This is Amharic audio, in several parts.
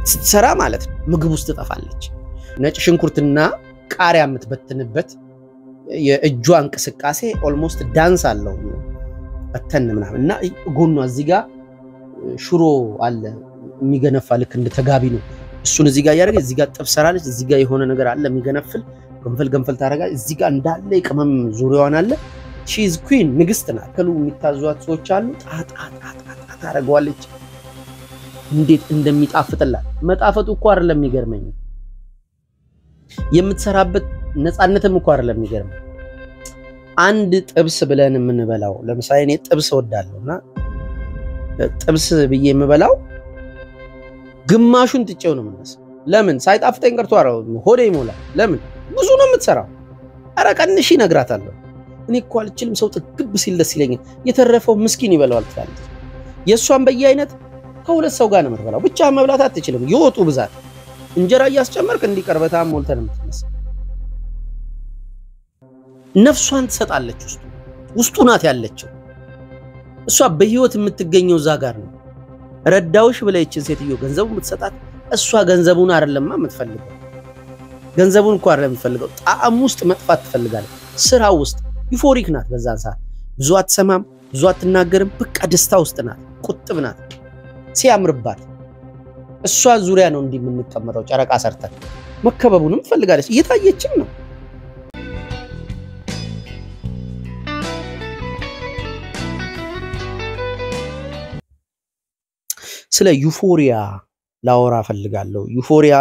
ስትሰራ ማለት ነው ምግብ ውስጥ ትጠፋለች። ነጭ ሽንኩርትና ቃሪያ የምትበትንበት የእጇ እንቅስቃሴ ኦልሞስት ዳንስ አለው በተን ምናምን እና ጎኗ እዚህ ጋር ሽሮ አለ የሚገነፋ ልክ እንደ ተጋቢ ነው። እሱን እዚህ ጋር እያደረገ እዚህ ጋር ጥብስ ሰራለች። እዚህ ጋር የሆነ ነገር አለ የሚገነፍል ገንፈል ገንፈል ታደርጋለች። እዚህ ጋር እንዳለ የቅመም ዙሪያዋን አለ። ሺዝ ኩዊን ንግስት ናት። ከሉ የሚታዟት ሰዎች አሉ። ጣጣጣጣ ታደርገዋለች። እንዴት እንደሚጣፍጥላት መጣፈጡ እኮ አይደለም የሚገርመኝ፣ የምትሰራበት ነፃነትም እኮ አይደለም የሚገርመኝ። አንድ ጥብስ ብለን የምንበላው ለምሳሌ እኔ ጥብስ እወዳለሁ እና ጥብስ ብዬ የምበላው ግማሹን ጥጬው ነው የምነሳው። ለምን ሳይጣፍጠኝ ቀርቶ ሆዴ ይሞላል። ለምን ብዙ ነው የምትሰራው። ኧረ ቀንሺ እነግራታለሁ። እኔ እኮ አልችልም፣ ሰው ጥግብ ሲል ደስ ይለኛል፣ የተረፈው ምስኪን ይበላዋል ትላለች። የእሷን በየአይነት ከሁለት ሰው ጋር ነው የምትበላው። ብቻ መብላት አትችልም። የወጡ ብዛት እንጀራ እያስጨመርክ እንዲቀርበታ ሞልተን የምትነሳ ነፍሷን ትሰጣለች። ውስጡ ውስጡ ናት ያለችው። እሷ በህይወት የምትገኘው እዛ ጋር ነው። ረዳውሽ ብላ ይችን ሴትዮ ገንዘቡ የምትሰጣት እሷ ገንዘቡን አይደለማ የምትፈልገው። ገንዘቡን እኮ አይደለም የምትፈልገው፣ ጣዕም ውስጥ መጥፋት ትፈልጋለች። ስራ ውስጥ ዩፎሪክ ናት። በዛን ሰዓት ብዙ አትሰማም፣ ብዙ አትናገርም። በቃ ደስታ ውስጥ ናት፣ ቁጥብ ናት። ሲያምርባት እሷ ዙሪያ ነው እንዲህ የምንቀመጠው ጨረቃ ሰርተን። መከበቡንም ትፈልጋለች፣ እየታየችም ነው። ስለ ዩፎሪያ ላወራ ፈልጋለሁ። ዩፎሪያ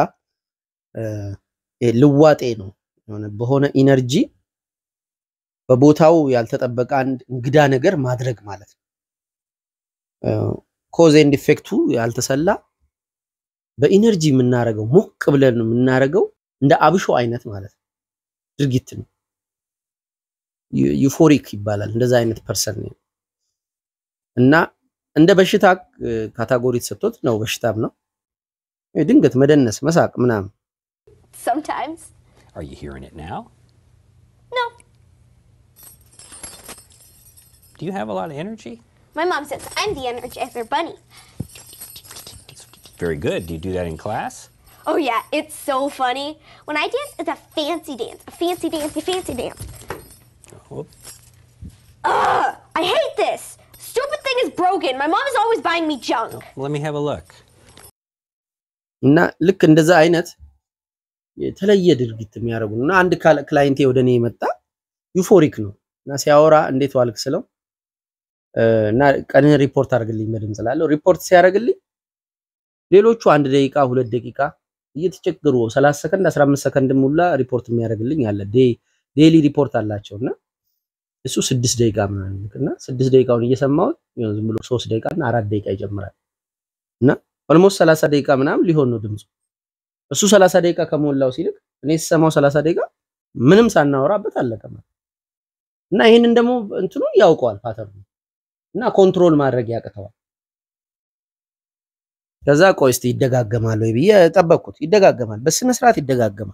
ልዋጤ ነው። በሆነ ኢነርጂ በቦታው ያልተጠበቀ አንድ እንግዳ ነገር ማድረግ ማለት ነው። ኮዝ ኤንድ ኢፌክቱ ያልተሰላ በኢነርጂ የምናደርገው ሞቅ ብለን የምናደርገው እንደ አብሾ አይነት ማለት ነው ድርጊት ነው። ዩፎሪክ ይባላል። እንደዛ አይነት ፐርሰን ነው እና እንደ በሽታ ካታጎሪ ተሰጥቶት ነው። በሽታም ነው። ድንገት መደነስ፣ መሳቅ ምናምን Sometimes. Are you hearing it now? No. Do you have a lot of energy? My mom says I'm the Energizer Bunny. It's very good. Do you do that in class? Oh, yeah, it's so funny. When I dance, it's a fancy dance. A fancy, fancy, fancy dance. Whoop. Ugh! I hate this! Stupid thing is broken. My mom is always buying me junk. Let me have a look. እና ልክ እንደዛ አይነት የተለየ ድርጊት የሚያደርጉ እና አንድ ክላይንቴ ወደ እኔ የመጣ ዩፎሪክ ነው እና ሲያወራ እንዴት ዋልክ ስለው እና ቀንን ሪፖርት አድርግልኝ በድምፅ ላለው ሪፖርት ሲያደርግልኝ ሌሎቹ አንድ ደቂቃ ሁለት ደቂቃ እየተቸገሩ 30 ሰከንድ 15 ሰከንድ ሙላ ሪፖርት የሚያደርግልኝ አለ። ዴይሊ ሪፖርት አላቸው እና እሱ ስድስት ደቂቃ ምናምን እና ስድስት ደቂቃውን እየሰማሁት ዝም ብሎ ሶስት ደቂቃ እና አራት ደቂቃ ይጀምራል እና ኦልሞስት 30 ደቂቃ ምናምን ሊሆን ነው ድምፁ። እሱ 30 ደቂቃ ከሞላው ሲልክ እኔ ስሰማው 30 ደቂቃ ምንም ሳናወራበት አለቀ እና ይህንን ደግሞ እንትኑ ያውቀዋል ፓተርኑ እና ኮንትሮል ማድረግ ያቅተዋል። ከዛ ቆይ እስቲ ይደጋገማል ወይ ብዬ ጠበቅኩት። ይደጋገማል፣ በስነ ስርዓት ይደጋገማል።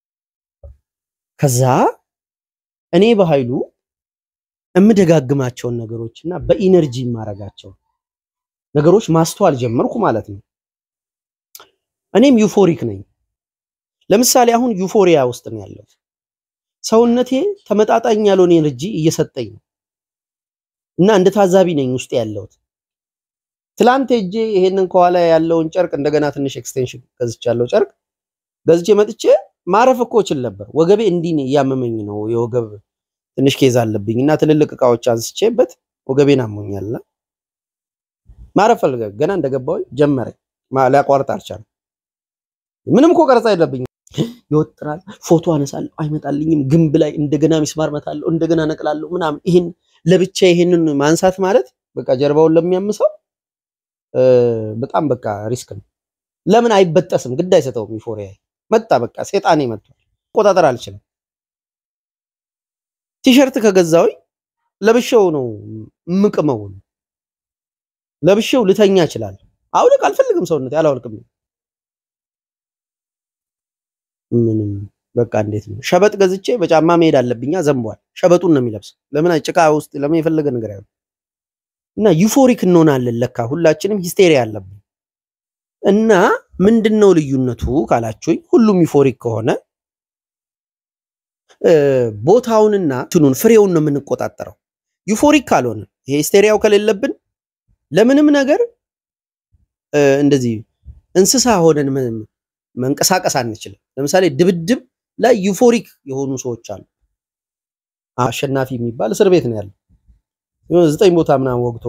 ከዛ እኔ በኃይሉ የምደጋግማቸውን ነገሮች እና በኢነርጂ የማረጋቸው ነገሮች ማስተዋል ጀመርኩ ማለት ነው። እኔም ዩፎሪክ ነኝ። ለምሳሌ አሁን ዩፎሪያ ውስጥ ነው ያለው። ሰውነቴ ተመጣጣኝ ያልሆነ ኤነርጂ እየሰጠኝ ነው እና እንደ ታዛቢ ነኝ ውስጥ ያለሁት። ትላንት ሄጄ ይሄንን ከኋላ ያለውን ጨርቅ እንደገና ትንሽ ኤክስቴንሽን ገዝቻለሁ። ጨርቅ ገዝቼ መጥቼ ማረፍ እኮ እችል ነበር። ወገቤ እንዲህ እያመመኝ ነው። የወገብ ትንሽ ኬዝ አለብኝ እና ትልልቅ እቃዎች አንስቼበት ወገቤን አሞኛልና ማረፍ ፈልገ ገና እንደገባሁኝ ጀመረኝ። ሊያቋርጥ አልቻለም። ምንም እኮ ቀረጻ የለብኝም። ይወጥራል፣ ፎቶ አነሳለሁ፣ አይመጣልኝም። ግንብ ላይ እንደገና ሚስማር መታለሁ፣ እንደገና ነቅላለሁ ምናምን። ይህን ለብቻ ይሄንን ማንሳት ማለት በቃ ጀርባውን ለሚያምሰው በጣም በቃ ሪስክ ነው። ለምን አይበጠስም? ግድ አይሰጠውም። ዩፎሪያ መጣ፣ በቃ ሴጣኔ መጥቷል። ቆጣጠር አልችልም። ቲሸርት ከገዛውኝ ለብሼው ነው ምቅመው ለብሼው ልተኛ እችላለሁ። አውልቅ አልፈልግም፣ ሰውነት አላወልቅም። ምንም በቃ እንዴት ነው ሸበጥ ገዝቼ በጫማ መሄድ አለብኛ። ዘንቧል። ሸበጡን ነው የሚለብሰው። ለምን ጭቃ ውስጥ ለምን የፈለገ ነገር አይሆን እና ዩፎሪክ እንሆናለን። ለካ ሁላችንም ሂስቴሪያ አለብን እና ምንድን ነው ልዩነቱ ካላችሁኝ፣ ሁሉም ዩፎሪክ ከሆነ እ፣ ቦታውንና እንትኑን ፍሬውን ነው የምንቆጣጠረው። ዩፎሪክ ካልሆነ ይሄ ሂስቴሪያው ከሌለብን ለምንም ነገር እ፣ እንደዚህ እንስሳ ሆነን ምን- መንቀሳቀስ አንችልም። ለምሳሌ ድብድብ ላይ ዩፎሪክ የሆኑ ሰዎች አሉ። አሸናፊ የሚባል እስር ቤት ነው ያለው የሆነ ዘጠኝ ቦታ ምናምን ወግቶ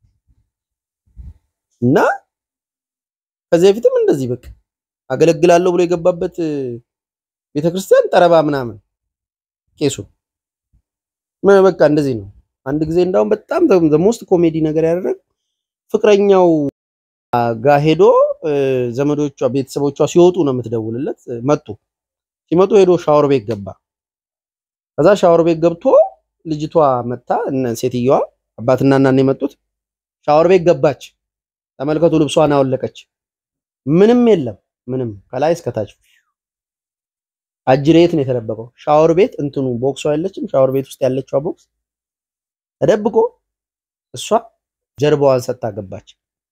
እና ከዚህ በፊትም እንደዚህ በቃ አገለግላለሁ ብሎ የገባበት እ፣ ቤተክርስቲያን ጠረባ ምናምን ቄሱ ምን በቃ እንደዚህ ነው። አንድ ጊዜ እንዳውም በጣም ሞስት ኮሜዲ ነገር ያደረግ ፍቅረኛው ጋር ሄዶ እ፣ ዘመዶቿ ቤተሰቦቿ ሲወጡ ነው የምትደውልለት። እ፣ መጡ። ሲመጡ ሄዶ ሻወር ቤት ገባ። ከዛ ሻወር ቤት ገብቶ ልጅቷ መታ እነ ሴትየዋ አባትና እናን የመጡት ሻወር ቤት ገባች። ተመልከቱ፣ ልብሷን አወለቀች። ምንም የለም ምንም ከላይ እስከታች አጅሬት ነው የተደበቀው። ሻወር ቤት እንትኑ ቦክሷ የለችም። ሻወር ቤት ውስጥ ያለችዋ ቦክስ ተደብቆ እሷ ጀርባዋን ሰጥታ ገባች።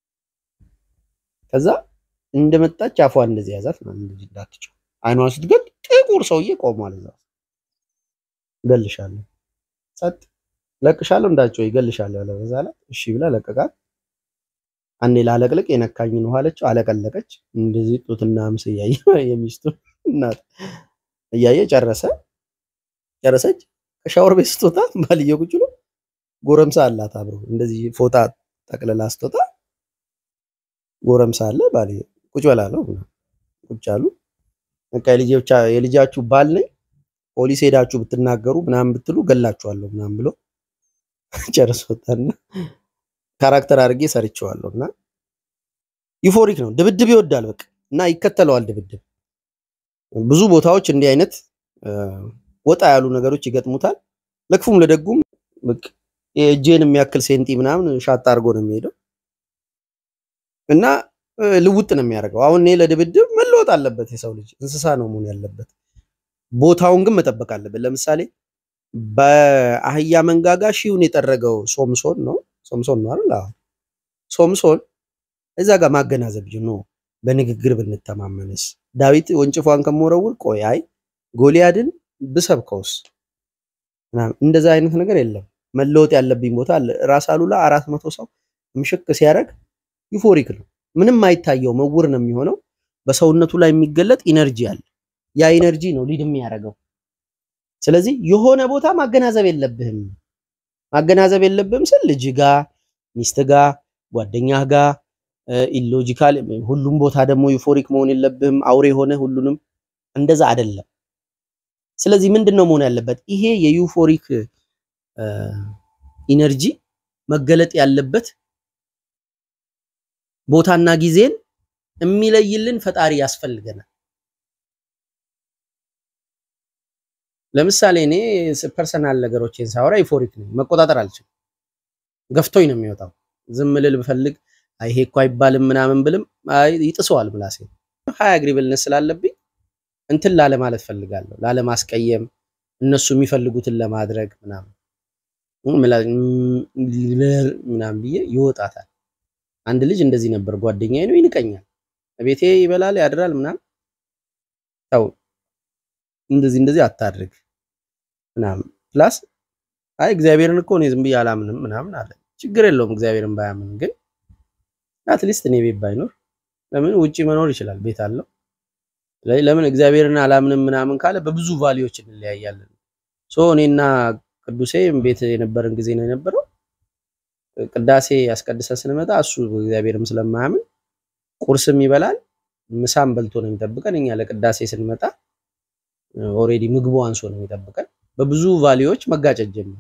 ከዛ እንደመጣች አፏን እንደዚህ ያዛት ማለት እንደዚህ እንዳትጮህ አይኗን ስትገል ጥቁር ሰውዬ ቆሟል እዛ። እገልሻለሁ፣ ጸጥ ለቅሻለሁ፣ እንዳትጮህ ይገልሻለሁ ያለ በዛ ላይ እሺ ብላ ለቀቃት። አንዴ ላለቅልቅ የነካኝን ውሃ አለችው፣ አለቀለቀች። እንደዚህ ጡትና ምስ እያየ የሚስቱ እናት እያየ ጨረሰ ጨረሰች። ከሻወር ቤት ስትወጣ ባልየው ቁጭ ብሎ ጎረምሳ አላት አብሮ እንደዚህ ፎጣ ጠቅልላ ስትወጣ ጎረምሳ አለ ባልየው ቁጭ በላለው ቁጭ አሉ። በቃ የልጆቻ የልጃችሁ ባል ነኝ ፖሊስ ሄዳችሁ ብትናገሩ ምናምን ብትሉ ገላችኋለሁ ምናምን ብሎ ጨርሶ ወጣና ካራክተር አድርጌ ሰርቼዋለሁ እና ዩፎሪክ ነው። ድብድብ ይወዳል በቃ እና ይከተለዋል ድብድብ። ብዙ ቦታዎች እንዲህ አይነት እ፣ ወጣ ያሉ ነገሮች ይገጥሙታል። ለክፉም ለደጉም በቃ የእጄን የሚያክል ሴንቲ ምናምን ሻጣ አድርጎ ነው የሚሄደው እና እ፣ ልውጥ ነው የሚያደርገው። አሁን እኔ ለድብድብ መለወጥ አለበት የሰው ልጅ እንስሳ ነው መሆን ያለበት። ቦታውን ግን መጠበቅ አለበት። ለምሳሌ በአህያ መንጋጋ ሺውን የጠረገው ሶምሶን ነው ሶምሶን ነው አይደል? አዎ። ሶምሶን እዛ ጋር ማገናዘብ ጅ ነው። በንግግር ብንተማመንስ ዳዊት ወንጭፏን ከመወረውር ቆይ አይ ጎልያድን ብሰብከውስ ምናምን እንደዛ አይነት ነገር የለም። መለወጥ ያለብኝ ቦታ አለ። ራስ አሉላ አራት መቶ ሰው ምሽክ ሲያደርግ ዩፎሪክ ነው። ምንም አይታየው መውር ነው የሚሆነው። በሰውነቱ ላይ የሚገለጥ ኢነርጂ አለ። ያ ኢነርጂ ነው ሊድ የሚያደርገው። ስለዚህ የሆነ ቦታ ማገናዘብ የለብህም ማገናዘብ የለብህም ስል ልጅ ጋ ሚስት ጋ ጓደኛህ ጋ ኢሎጂካል ሁሉም ቦታ ደግሞ ዩፎሪክ መሆን የለብህም አውሬ የሆነ ሁሉንም እንደዛ አይደለም። ስለዚህ ምንድን ነው መሆን ያለበት? ይሄ የዩፎሪክ ኢነርጂ መገለጥ ያለበት ቦታና ጊዜን የሚለይልን ፈጣሪ ያስፈልገናል። ለምሳሌ እኔ ፐርሰናል ነገሮችን ሳወራ ዩፎሪክ ነኝ፣ መቆጣጠር አልችልም። ገፍቶኝ ነው የሚወጣው። ዝም ልል ብፈልግ አይ ይሄ እኮ አይባልም ምናምን ብልም አይ ይጥሰዋል ምላሴ። ሀያ አግሪብልነት ስላለብኝ እንትን ላለ ማለት ፈልጋለሁ፣ ላለማስቀየም እነሱ የሚፈልጉትን ለማድረግ ምናምን ምናምን ብዬ ይወጣታል። አንድ ልጅ እንደዚህ ነበር፣ ጓደኛዬ ነው፣ ይንቀኛል። ቤቴ ይበላል ያድራል ምናምን። ተው እንደዚህ እንደዚህ አታድርግ ምናምን ፕላስ አይ እግዚአብሔርን እኮ እኔ ዝም ብዬ አላምንም ምናምን አለ። ችግር የለውም እግዚአብሔርን ባያምን ግን አትሊስት እኔ ቤት ባይኖር ለምን ውጪ መኖር ይችላል፣ ቤት አለው። ስለዚህ ለምን እግዚአብሔርን አላምንም ምናምን ካለ በብዙ ቫሊዎች እንለያያለን። ሶ እኔና ቅዱሴ ቤት የነበረን ጊዜ ነው የነበረው። ቅዳሴ ያስቀድሰን ስንመጣ እሱ እግዚአብሔርም ስለማያምን ቁርስም ይበላል፣ ምሳም በልቶ ነው የሚጠብቀን። እኛ ለቅዳሴ ስንመጣ ኦሬዲ ምግቡ አንሶ ነው የሚጠብቀን። በብዙ ቫሊዎች መጋጨት ጀመር።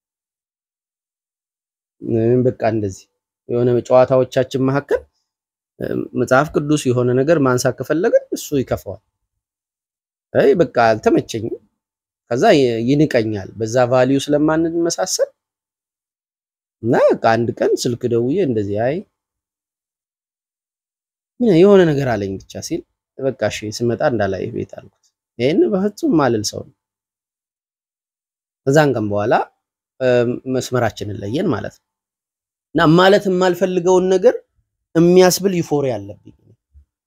በቃ እንደዚህ የሆነ ጨዋታዎቻችን መካከል መጽሐፍ ቅዱስ የሆነ ነገር ማንሳት ከፈለግን እሱ ይከፋዋል። አይ በቃ አልተመቸኝም። ከዛ ይንቀኛል። በዛ ቫሊዩ ስለማንመሳሰል እና በቃ አንድ ቀን ስልክ ደውዬ እንደዚህ አይ የሆነ ነገር አለኝ ብቻ ሲል በቃ እሺ ስመጣ እንዳላይ ቤት አልኩት። ይሄን በፍጹም ማልል ሰው ነው። ከዛን ቀን በኋላ መስመራችንን ለየን ማለት ነው። እና ማለት የማልፈልገውን ነገር የሚያስብል ዩፎሪያ አለብኝ።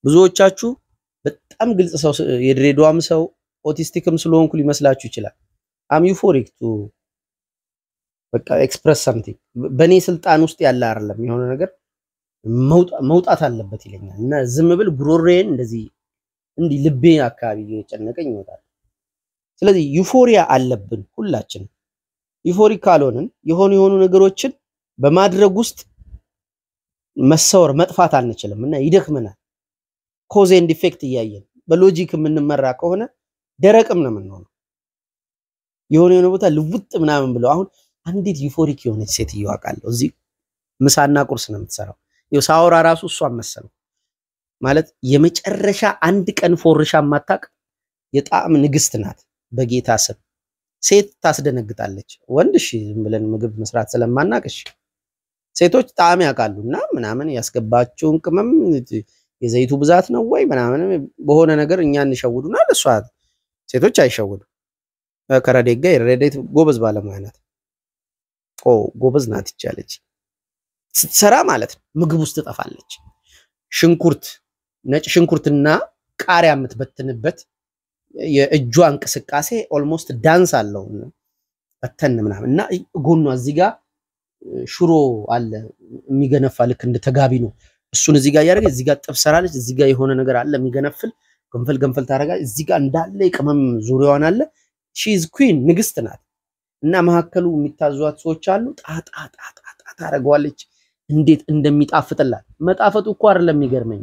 ብዙዎቻችሁ በጣም ግልጽ ሰው የድሬዳዋም ሰው ኦቲስቲክም ስለሆንኩ ሊመስላችሁ ይችላል። አም ዩፎሪክ ቱ በቃ ኤክስፕረስ ሰምቲንግ በእኔ ስልጣን ውስጥ ያለ አይደለም የሆነ ነገር መውጣ- መውጣት አለበት ይለኛል እና ዝም ብል ጉሮሬን እንደዚህ እንዲህ ልቤ አካባቢ እየጨነቀኝ ይወጣል። ስለዚህ ዩፎሪያ አለብን ሁላችንም። ዩፎሪክ ካልሆንን የሆኑ የሆኑ ነገሮችን በማድረግ ውስጥ መሰወር መጥፋት አንችልም እና ይደክመናል። ኮዝ ኤንድ ኢፌክት እያየን በሎጂክ የምንመራ ከሆነ ደረቅም ነው የምንሆነው። የሆነ የሆነ ቦታ ልውጥ ምናምን ብለው አሁን አንዲት ዩፎሪክ የሆነች ሴትዮ አውቃለሁ። እዚህ ምሳና ቁርስ ነው የምትሰራው። ይኸው ሳወራ ራሱ እሷን መሰለው ማለት የመጨረሻ አንድ ቀን ፎርሻ የማታውቅ የጣዕም ንግስት ናት። በጌታ ስም ሴት ታስደነግጣለች። ወንድ እሺ ዝም ብለን ምግብ መስራት ስለማናቅ እሺ፣ ሴቶች ጣዕም ያውቃሉ እና ምናምን ያስገባቸውን ቅመም የዘይቱ ብዛት ነው ወይ ምናምን በሆነ ነገር እኛ እንሸውዱናል። እሷ ሴቶች አይሸውዱ። ከረዴት ጋር የረዴት ጎበዝ ባለሙያ ናት። ኦ ጎበዝ ናት ይቻለች ስትሰራ ማለት ነው። ምግብ ውስጥ ትጠፋለች። ሽንኩርት ነጭ ሽንኩርትና ቃሪያ የምትበትንበት የእጇ እንቅስቃሴ ኦልሞስት ዳንስ አለው በተን ምናምን እና ጎኗ እዚህ ጋር ሽሮ አለ የሚገነፋ ልክ እንደ ተጋቢ ነው። እሱን እዚህ ጋር እያደረገች እዚህ ጋር ጥብስ ሰራለች። እዚህ ጋር የሆነ ነገር አለ የሚገነፍል ገንፈል ገንፈል ታደርጋለች። እዚህ ጋር እንዳለ የቅመም ዙሪያዋን አለ። ሺዝ ኩዊን ንግስት ናት። እና መካከሉ የሚታዟት ሰዎች አሉ። ጣጣ ጣጣ ጣ ታደርገዋለች። እንዴት እንደሚጣፍጥላት መጣፈጡ እኮ አይደለም የሚገርመኝ፣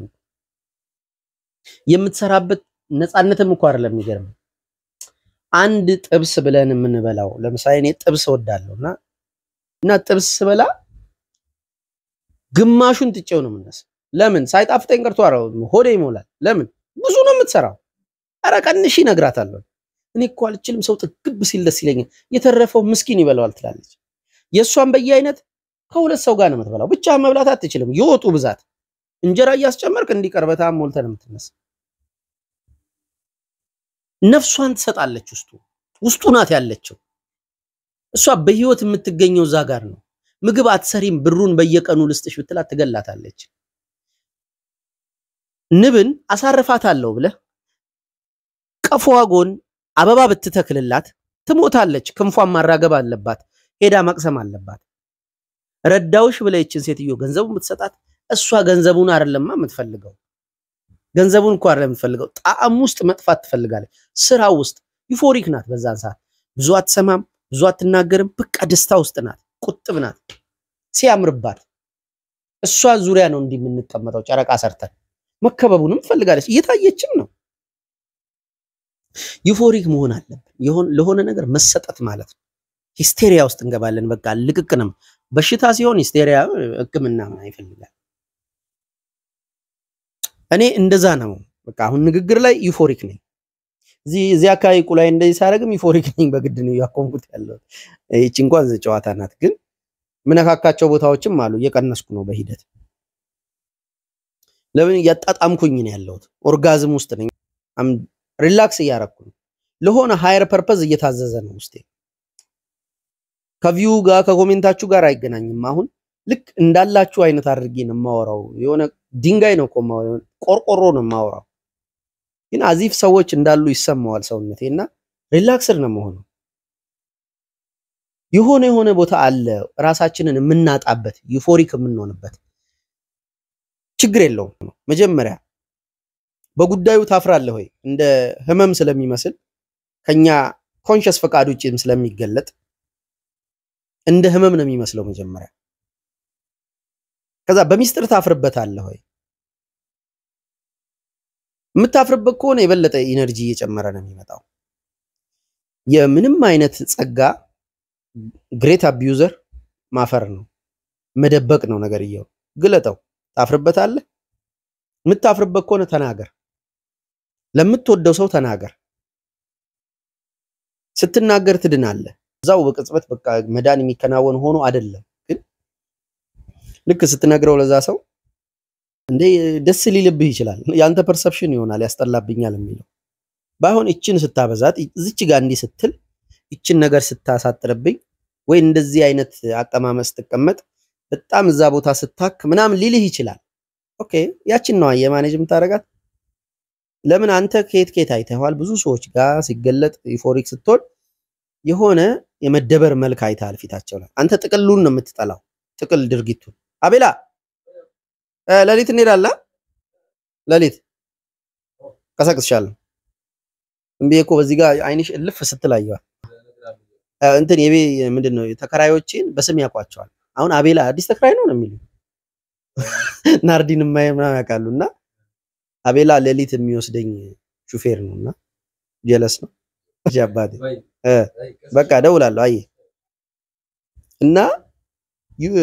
የምትሰራበት ነፃነትም እኮ አይደለም የሚገርመኝ። አንድ ጥብስ ብለን የምንበላው ለምሳሌ እኔ ጥብስ እወዳለሁ እና እና ጥብስ ስበላ ግማሹን ትቼው ነው የምነሳው። ለምን ሳይጣፍጠኝ ቀርቶ አረ ሆዴ ይሞላል። ለምን ብዙ ነው የምትሰራው። አረ ቀንሺ እነግራታለሁ። እኔ እኮ አልችልም፣ ሰው ጥግብ ሲል ደስ ይለኛል፣ የተረፈው ምስኪን ይበላዋል ትላለች። የእሷን በየአይነት ከሁለት ሰው ጋር ነው የምትበላው። ብቻ መብላት አትችልም። የወጡ ብዛት እንጀራ እያስጨመርክ እንዲቀርበታ ሞልተ ነው የምትነሳ። ነፍሷን ትሰጣለች። ውስጡ ውስጡ ናት ያለችው። እሷ በህይወት የምትገኘው እዛ ጋር ነው። ምግብ አትሰሪም፣ ብሩን በየቀኑ ልስጥሽ ብትላት ትገላታለች። ንብን አሳርፋታለሁ ብለህ ቀፎዋ ጎን አበባ ብትተክልላት ትሞታለች። ክንፏን ማራገብ አለባት፣ ሄዳ መቅሰም አለባት። ረዳውሽ ብለህ ይችን ሴትዮ ገንዘቡን ብትሰጣት እሷ ገንዘቡን አይደለማ የምትፈልገው ገንዘቡን እኮ አይደለም የምትፈልገው፣ ጣዕም ውስጥ መጥፋት ትፈልጋለች። ስራው ውስጥ ዩፎሪክ ናት። በዛን ሰዓት ብዙ አትሰማም፣ ብዙ አትናገርም። በቃ ደስታ ውስጥ ናት፣ ቁጥብ ናት። ሲያምርባት እሷ ዙሪያ ነው እንዲህ የምንቀመጠው ጨረቃ ሰርተን መከበቡንም ትፈልጋለች። እየታየችም ነው። ዩፎሪክ መሆን አለብን። የሆን- ለሆነ ነገር መሰጠት ማለት ነው። ሂስቴሪያ ውስጥ እንገባለን። በቃ ልቅቅንም በሽታ ሲሆን ሂስቴሪያ ሕክምና ምናምን ይፈልጋል። እኔ እንደዛ ነው። በቃ አሁን ንግግር ላይ ዩፎሪክ ነኝ። እዚህ እዚህ አካባቢ ቁላይ እንደዚህ ሳደርግም ዩፎሪክ ነኝ። በግድ ነው ያቆምኩት ያለው። ይቺ እንኳን ጨዋታ ናት፣ ግን ምነካካቸው ቦታዎችም አሉ። እየቀነስኩ ነው በሂደት ለምን እያጣጣምኩኝ ነው ያለሁት። ኦርጋዝም ውስጥ ነኝ። አም ሪላክስ እያረኩ ነው። ለሆነ ሃየር ፐርፐዝ እየታዘዘ ነው ውስጤ። ከቪው ጋር ከኮሜንታችሁ ጋር አይገናኝም። አሁን ልክ እንዳላችሁ አይነት አድርጌ ነው የማወራው። የሆነ ድንጋይ ነው እኮ የማወራው፣ ቆርቆሮ ነው የማወራው። ግን አዚፍ ሰዎች እንዳሉ ይሰማዋል ሰውነቴ እና ሪላክስድ ነው መሆኑ። የሆነ የሆነ ቦታ አለ ራሳችንን የምናጣበት ዩፎሪክ የምንሆንበት ችግር የለውም። መጀመሪያ በጉዳዩ ታፍራለህ ወይ? እንደ ህመም ስለሚመስል ከኛ ኮንሽስ ፈቃድ ውጭም ስለሚገለጥ እንደ ህመም ነው የሚመስለው መጀመሪያ። ከዛ በሚስጥር ታፍርበታለህ ወይ? የምታፍርበት ከሆነ የበለጠ ኢነርጂ እየጨመረ ነው የሚመጣው። የምንም አይነት ጸጋ ግሬት አቢዩዘር ማፈር ነው፣ መደበቅ ነው ነገርየው። ግለጠው። ታፍርበታለህ። የምታፍርበት ከሆነ ተናገር። ለምትወደው ሰው ተናገር። ስትናገር ትድናለህ። እዛው በቅጽበት በቃ መዳን የሚከናወን ሆኖ አይደለም፣ ግን ልክ ስትነግረው ለዛ ሰው እንዴ ደስ ሊልብህ ይችላል። ያንተ ፐርሰፕሽን ይሆናል ያስጠላብኛል የሚለው ባይሆን እችን ስታበዛት እዚች ጋር እንዲህ ስትል ይችን ነገር ስታሳጥርብኝ ወይ እንደዚህ አይነት አቀማመጥ ስትቀመጥ በጣም እዛ ቦታ ስታክ ምናምን ሊልህ ይችላል። ኦኬ ያችን ነዋ የማኔጅ የምታደርጋት ለምን አንተ ከየት ከየት አይተኸዋል? ብዙ ሰዎች ጋር ሲገለጥ ዩፎሪክ ስትሆን የሆነ የመደበር መልክ አይተሃል ፊታቸው ላይ። አንተ ጥቅሉን ነው የምትጠላው፣ ጥቅል ድርጊቱን። አቤላ እ፣ ሌሊት እንሄዳለን። ሌሊት ቀሰቅስሻለሁ። እምቢ እኮ በዚህ ጋር አይንሽ እልፍ ስትል አየኋት። እ፣ እንትን የቤ ምንድን ነው ተከራዮችን በስም ያውቋቸዋል። አሁን አቤላ አዲስ ተከራይ ነው ነው የሚሉ ናርዲን የማየ ምናምን ያውቃሉ። እና አቤላ ሌሊት የሚወስደኝ ሹፌር ነው እና ጀለስ ነው እሺ አባቴ እ፣ በቃ እደውላለሁ። አየህ እና ዩ-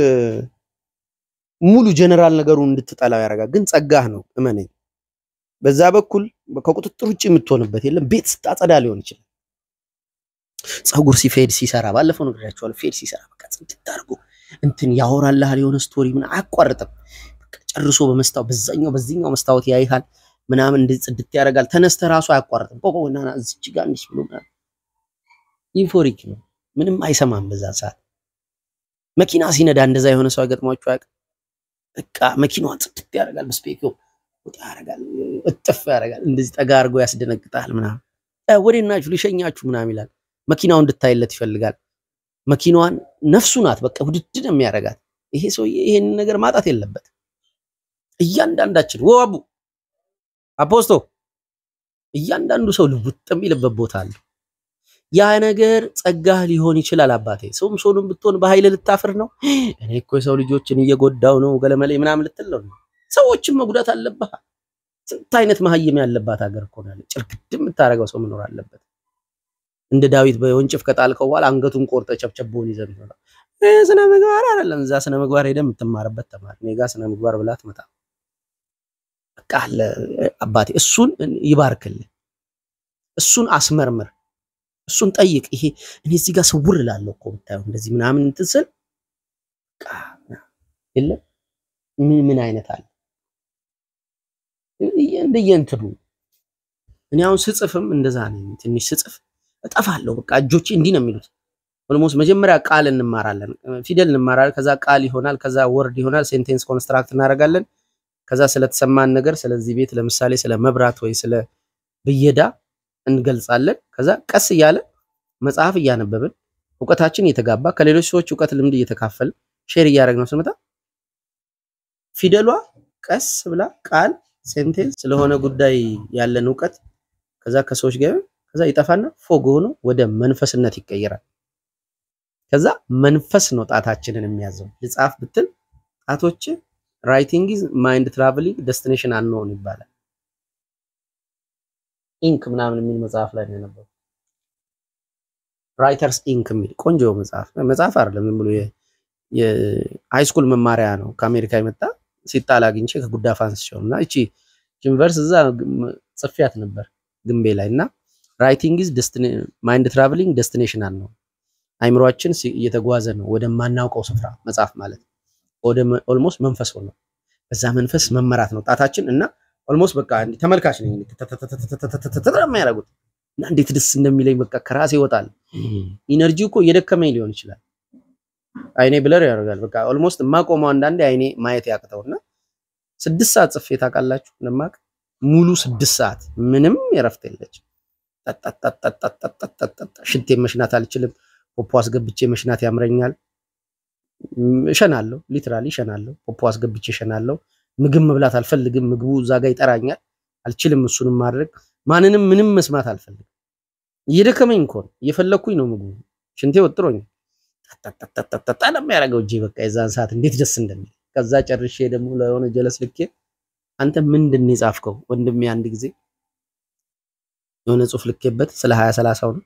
ሙሉ ጀነራል ነገሩን እንድትጠላው ያደርጋል። ግን ጸጋህ ነው እመነኝ። በዛ በኩል ከቁጥጥር ውጭ የምትሆንበት የለም። ቤት ስታጸዳ ሊሆን ይችላል። ፀጉር ሲፌድ ሲሰራ ባለፈው ነግሬያቸዋለሁ። ፌድ ሲሰራ በቃ ጽድት አድርጎ እንትን ያወራልሃል የሆነ ስቶሪ ምን አያቋርጥም። በቃ ጨርሶ በመስታወት በዛኛው በዚህኛው መስታወት ያይሃል ምናምን እንደ ጽድት ያደርጋል። ተነስተ ራሱ አያቋርጥም። ቆቆ እና ና እዚች ጋር እንዲህ ብሎ ምናምን ኢንፎሪክ ነው። ምንም አይሰማም በዛ ሰዓት። መኪና ሲነዳ እንደዛ የሆነ ሰው ገጥሟቸው አያውቅም? በቃ መኪናዋን ጽድት ያደርጋል። በስፔኪዮ ወጣ ያደርጋል፣ እጥፍ ያደርጋል። እንደዚህ ጠጋ አድርጎ ያስደነግጣል ምናምን። እ፣ ወዴት ናችሁ ልሸኛችሁ ምናምን ይላል። መኪናው እንድታይለት ይፈልጋል። መኪናዋን ነፍሱ ናት፣ በቃ ውድድ ነው የሚያደርጋት። ይሄ ሰውዬ ይሄን ነገር ማጣት የለበት። እያንዳንዳችን ወ አቡ አፖስቶ እያንዳንዱ ሰው ልውጥ የሚልበት ቦታ አለ። ያ ነገር ጸጋህ ሊሆን ይችላል። አባቴ ሰውም ሰውንም ብትሆን በኃይል ልታፍር ነው። እኔ እኮ የሰው ልጆችን እየጎዳው ነው ገለመሌ ምናምን ልትል ነው። ሰዎችን መጉዳት አለብህ። ስንት አይነት መሀይም ያለባት ሀገር እኮ ነው ያለ። ጭርግድ የምታደርገው ሰው መኖር አለበት። እንደ ዳዊት በወንጭፍ ከጣልከው በኋላ አንገቱን ቆርጠ ጨብጨቦን ይዘህ ነው። ስነ ምግባር አይደለም። እዛ ስነ ምግባር ሄደህ የምትማርበት ተማር። እኔ ጋ ስነ ምግባር ብላ ትመጣ በቃ አለ አባቴ። እሱን ይባርክልህ። እሱን አስመርምር። እሱን ጠይቅ። ይሄ እኔ እዚህ ጋር ስውር እላለሁ እኮ ብታየው እንደዚህ ምናምን እንትን ስል በቃ የለም ምን ምን አይነት አለ እንደየእንትኑ እኔ አሁን ስጽፍም እንደዛ ነኝ። ትንሽ ስጽፍ እጠፋለሁ። በቃ እጆቼ እንዲህ ነው የሚሉት። ኦልሞስት መጀመሪያ ቃል እንማራለን፣ ፊደል እንማራለን። ከዛ ቃል ይሆናል፣ ከዛ ወርድ ይሆናል። ሴንቴንስ ኮንስትራክት እናደርጋለን። ከዛ ስለተሰማን ነገር ስለዚህ ቤት ለምሳሌ ስለ መብራት ወይ ስለ ብየዳ እንገልጻለን። ከዛ ቀስ እያለ መጽሐፍ እያነበብን እውቀታችን እየተጋባ ከሌሎች ሰዎች እውቀት ልምድ እየተካፈልን ሼር እያደረግነው ስንመጣ ፊደሏ ቀስ ብላ ቃል ሴንቴንስ ስለሆነ ጉዳይ ያለን እውቀት ከዛ ከሰዎች ጋር ከዛ ይጠፋና ፎግ ሆኖ ወደ መንፈስነት ይቀየራል። ከዛ መንፈስ ነው ጣታችንን የሚያዘው። ልጻፍ ብትል ጣቶች ራይቲንግ ኢዝ ማይንድ ትራቨሊንግ ደስቲኔሽን አንኖን ይባላል። ኢንክ ምናምን የሚል መጽሐፍ ላይ ነው የነበረው። ራይተርስ ኢንክ የሚል ቆንጆ መጽሐፍ መጽሐፍ አይደለም፣ ዝም ብሎ የሃይስኩል መማሪያ ነው። ከአሜሪካ የመጣ ሲጣል አግኝቼ ከጉዳፍ አንስቼው እና እቺ ዩኒቨርስ እዛ ጽፌያት ነበር ግንቤ ላይ እና ራይቲንግ ኢዝ ማይንድ ትራቨሊንግ ደስቲኔሽን ነው። አይምሯችን እየተጓዘ ነው ወደማናውቀው ስፍራ መጽሐፍ ማለት ወደ ኦልሞስት መንፈስ ሆኖ በዛ መንፈስ መመራት ነው ጣታችን እና ኦልሞስት በቃ እንዲህ ተመልካች ነኝ የሚያደርጉት እና እንዴት ደስ እንደሚለኝ በቃ ከራሴ ይወጣል። ኢነርጂ እኮ እየደከመኝ ሊሆን ይችላል። አይኔ ብለር ያደርጋል። በቃ ኦልሞስት የማቆመው አንዳንዴ አይኔ ማየት ያቅተውና ስድስት ሰዓት ጽፌ ታውቃላችሁ እንደማቅ ሙሉ ስድስት ሰዓት ምንም የረፍት የለችም። ሽንቴ መሽናት አልችልም። ፖፖ አስገብቼ መሽናት ያምረኛል። እሸናለሁ፣ ሊትራሊ እሸናለሁ። ፖፖ አስገብቼ እሸናለሁ። ምግብ መብላት አልፈልግም። ምግቡ እዛ ጋር ይጠራኛል። አልችልም እሱንም ማድረግ። ማንንም ምንም መስማት አልፈልግም። እየደከመኝ እኮ ነው፣ እየፈለግኩኝ ነው ምግቡ። ሽንቴ ወጥሮኝ ጠጠጠጠጠጠ ነው የሚያደርገው እጄ። በቃ የዛን ሰዓት እንዴት ደስ እንደሚል ከዛ ጨርሼ ደግሞ ለሆነ ጀለስ ልኬ አንተ ምንድን ነው የጻፍከው ወንድሜ? አንድ ጊዜ የሆነ ጽሑፍ ልኬበት ስለ ሀያ ሰላሳው ነው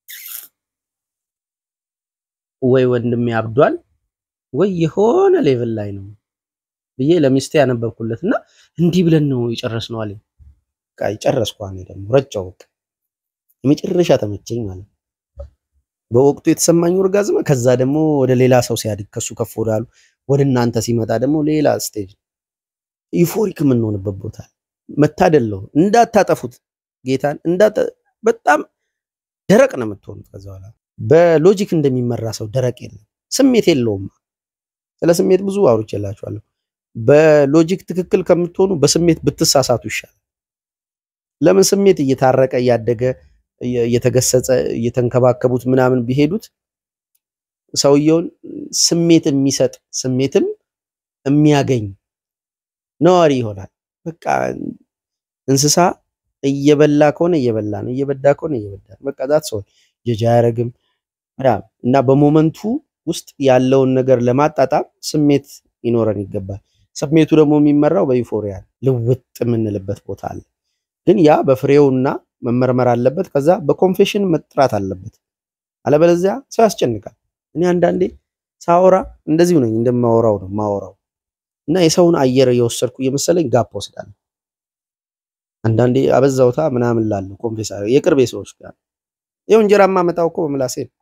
ወይ ወንድሜ አብዷል ወይ የሆነ ሌቭል ላይ ነው ብዬ ለሚስቴ ያነበብኩለት እና እንዲህ ብለን ነው የጨረስነው አለኝ። በቃ የጨረስኩ እኔ ደግሞ ረጫው በቃ የመጨረሻ ተመቸኝ ማለት ነው። በወቅቱ የተሰማኝ ኦርጋዝም ከዛ ደግሞ ወደ ሌላ ሰው ሲያድግ ከሱ ከፍ ወዳሉ ወደ እናንተ ሲመጣ ደግሞ ሌላ ስቴጅ ዩፎሪክ የምንሆንበት ቦታ መታደለው። እንዳታጠፉት ጌታን እንዳታ በጣም ደረቅ ነው የምትሆኑት። ከዛ በኋላ በሎጂክ እንደሚመራ ሰው ደረቅ የለም፣ ስሜት የለውም። ስለ ስሜት ብዙ አውርቼላችኋለሁ። በሎጂክ ትክክል ከምትሆኑ በስሜት ብትሳሳቱ ይሻላል። ለምን ስሜት እየታረቀ እያደገ እየ- እየተገሰጸ እየተንከባከቡት ምናምን ቢሄዱት ሰውየውን ስሜት የሚሰጥ ስሜትም የሚያገኝ ነዋሪ ይሆናል። በቃ እንስሳ እየበላ ከሆነ እየበላ ነው፣ እየበዳ ከሆነ እየበዳ ነው። በቃ ዛት ሰው ጀጃ አያረግም ምናምን እና በሞመንቱ ውስጥ ያለውን ነገር ለማጣጣም ስሜት ይኖረን ይገባል። ስሜቱ ደግሞ የሚመራው በዩፎሪያ ነው። ልውጥ የምንልበት ቦታ አለ። ግን ያ በፍሬውና መመርመር አለበት። ከዛ በኮንፌሽን መጥራት አለበት። አለበለዚያ ሰው ያስጨንቃል። እኔ አንዳንዴ ሳወራ እንደዚሁ ነኝ፣ እንደማወራው ነው ማወራው እና የሰውን አየር እየወሰድኩ እየመሰለኝ ጋፕ ወስዳለሁ። አንዳንዴ አበዛውታ ምናምን ላለሁ ኮንፌስ አደረግ የቅርቤ ሰዎች ጋር ይኸው እንጀራ የማመጣው እኮ በምላሴ ነው።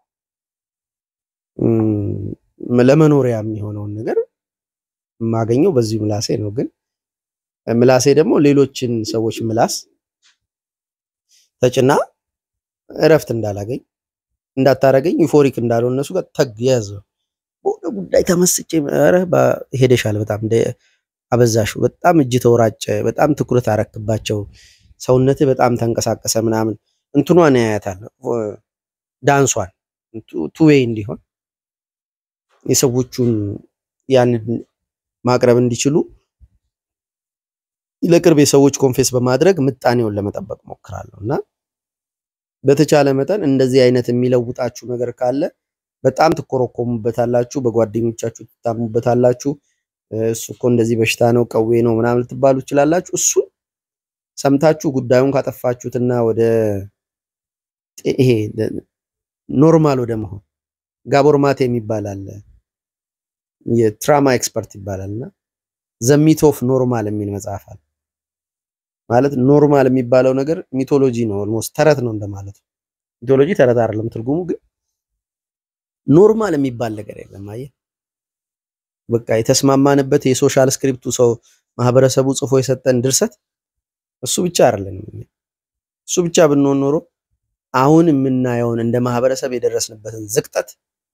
እም፣ ለመኖሪያ የሚሆነውን ነገር የማገኘው በዚሁ ምላሴ ነው። ግን ምላሴ ደግሞ ሌሎችን ሰዎች ምላስ ተጭና እረፍት እንዳላገኝ እንዳታረገኝ ዩፎሪክ እንዳልሆን እነሱ ጋር ተግ የያዘ በሆነ ጉዳይ ተመስጬ ኧረ ባ- ሄደሻል፣ በጣም እንደ አበዛሹ፣ በጣም እጅ ተወራጨ፣ በጣም ትኩረት አረክባቸው፣ ሰውነትህ በጣም ተንቀሳቀሰ ምናምን እንትኗን ያያታል ዳንሷን ቱዌይ እንዲሆን የሰዎቹን ያንን ማቅረብ እንዲችሉ ለቅርብ የሰዎች ኮንፌስ በማድረግ ምጣኔውን ለመጠበቅ ሞክራለሁ እና በተቻለ መጠን እንደዚህ አይነት የሚለውጣችሁ ነገር ካለ በጣም ትኮረኮሙበታላችሁ፣ በጓደኞቻችሁ ትታሙበታላችሁ። እሱ እኮ እንደዚህ በሽታ ነው ቀዌ ነው ምናምን ልትባሉ ትችላላችሁ። እሱን ሰምታችሁ ጉዳዩን ካጠፋችሁትና ወደ ጤ- ይሄ ኖርማል ወደ መሆን ጋቦር ማቴ የሚባል አለ የትራማ ኤክስፐርት ይባላል እና ዘሚት ኦፍ ኖርማል የሚል መጽሐፍ አለ። ማለት ኖርማል የሚባለው ነገር ሚቶሎጂ ነው፣ ኦልሞስት ተረት ነው እንደማለት ነው። ሚቶሎጂ ተረት አይደለም ትርጉሙ፣ ግን ኖርማል የሚባል ነገር የለም። አየህ በቃ የተስማማንበት የሶሻል ስክሪፕቱ ሰው ማህበረሰቡ ጽፎ የሰጠን ድርሰት እሱ ብቻ አይደለንም። እኛ። እሱ ብቻ ብንሆን ኖሮ አሁን የምናየውን እንደ ማህበረሰብ የደረስንበትን ዝቅጠት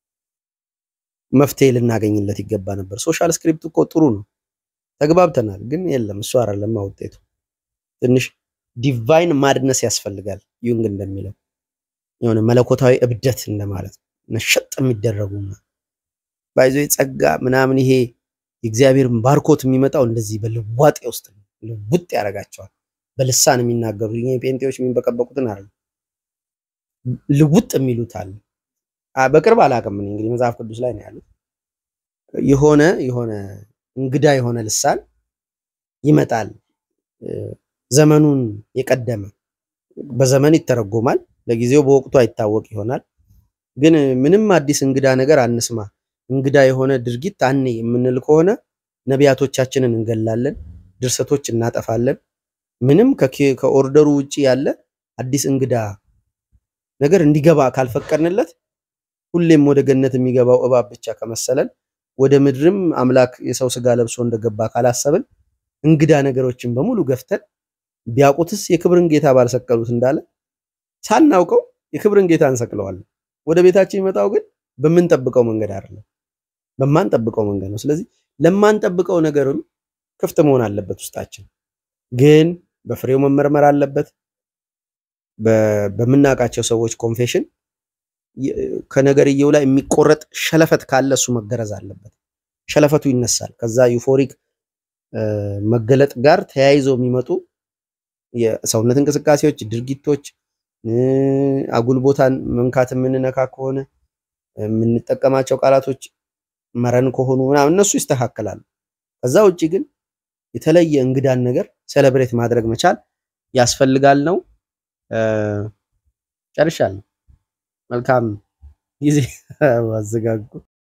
መፍትሄ ልናገኝለት ይገባ ነበር። ሶሻል ስክሪፕት እኮ ጥሩ ነው፣ ተግባብተናል። ግን የለም እሱ አይደለም ውጤቱ። ትንሽ ዲቫይን ማድነስ ያስፈልጋል። ዩንግ እንደሚለው የሆነ መለኮታዊ እብደት እንደማለት ነው። ነሸጥ የሚደረጉ ባይዞ ጸጋ ምናምን ይሄ የእግዚአብሔር ባርኮት የሚመጣው እንደዚህ በልዋጤ ውስጥ ነው። ልውጥ ያደርጋቸዋል። በልሳን የሚናገሩ ይሄ ጴንጤዎች የሚንበቀበቁትን አይደለም ልውጥ የሚሉት አለ። አ- በቅርብ አላውቅም እኔ እንግዲህ መጽሐፍ ቅዱስ ላይ ነው ያሉት። የሆነ የሆነ እንግዳ የሆነ ልሳን ይመጣል እ፣ ዘመኑን የቀደመ በዘመን ይተረጎማል። ለጊዜው በወቅቱ አይታወቅ ይሆናል። ግን ምንም አዲስ እንግዳ ነገር አንስማ፣ እንግዳ የሆነ ድርጊት አኔ የምንል ከሆነ ነቢያቶቻችንን እንገላለን፣ ድርሰቶች እናጠፋለን። ምንም ከኬ- ከኦርደሩ ውጪ ያለ አዲስ እንግዳ ነገር እንዲገባ ካልፈቀድንለት ሁሌም ወደ ገነት የሚገባው እባብ ብቻ ከመሰለን ወደ ምድርም አምላክ የሰው ስጋ ለብሶ እንደገባ ካላሰብን እንግዳ ነገሮችን በሙሉ ገፍተን ቢያውቁትስ የክብርን ጌታ ባልሰቀሉት እንዳለ ሳናውቀው የክብርን ጌታ እንሰቅለዋለን። ወደ ቤታችን የሚመጣው ግን በምንጠብቀው መንገድ አይደለም፣ በማንጠብቀው መንገድ ነው። ስለዚህ ለማንጠብቀው ነገርም ክፍት መሆን አለበት ውስጣችን። ግን በፍሬው መመርመር አለበት። በ- በምናውቃቸው ሰዎች ኮንፌሽን የ- ከነገርየው ላይ የሚቆረጥ ሸለፈት ካለ እሱ መገረዝ አለበት። ሸለፈቱ ይነሳል። ከዛ ዩፎሪክ እ፣ መገለጥ ጋር ተያይዘው የሚመጡ የሰውነት እንቅስቃሴዎች፣ ድርጊቶች እ፣ አጉል ቦታን መንካት የምንነካ ከሆነ የምንጠቀማቸው ቃላቶች መረን ከሆኑ ምናምን እነሱ ይስተካከላሉ። ከዛ ውጭ ግን የተለየ እንግዳን ነገር ሴሌብሬት ማድረግ መቻል ያስፈልጋል ነው። እ፣ ጨርሻለሁ። መልካም ጊዜ አዘጋጉ።